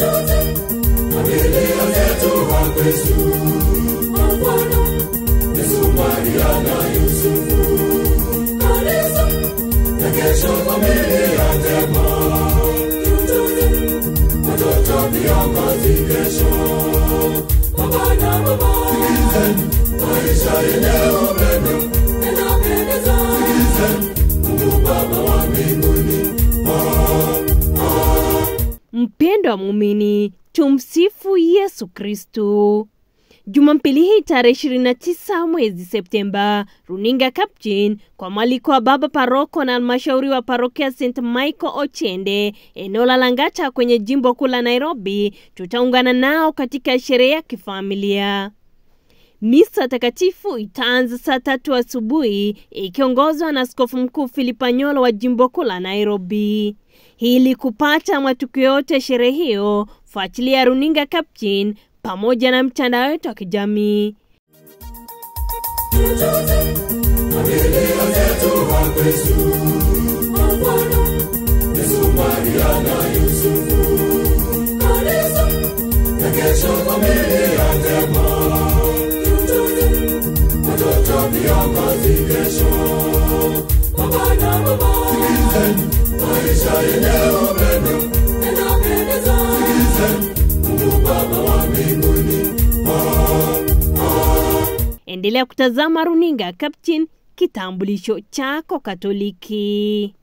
familia zetu wa Yesu, mfano Yesu, Maria na Yusufu, kanisa na kesho familia njema, watoto viongozi kesho, baba na mama, sikilizeni maisha yenye upendo yanapendeza, sikilizeni Mungu Baba wa mbinguni, Mpendo wa muumini, tumsifu Yesu Kristu. Jumapili hii tarehe 29 mwezi Septemba, runinga Kapjin kwa mwaliko wa baba paroko na halmashauri wa parokia St Michael Ochende eneo la Langata kwenye jimbo kuu la Nairobi, tutaungana nao katika sherehe ya kifamilia. Misa takatifu itaanza saa tatu asubuhi ikiongozwa na askofu mkuu Philip Anyolo wa jimbo kuu la Nairobi. Ili kupata matukio yote ya sherehe hiyo, fuatilia runinga Kapchin pamoja na mtandao wetu wa kijamii. familia zetu wa Yesu, mfano Yesu, Maria na Yusufu, kanisa na kesho familia njema, watoto viongozi kesho, baba na mama, sikilizeni maisha yenye upendo yanapendeza, sikilizeni Mungu Baba wa mbinguni, Endelea kutazama runinga Kapchin, kitambulisho chako Katoliki.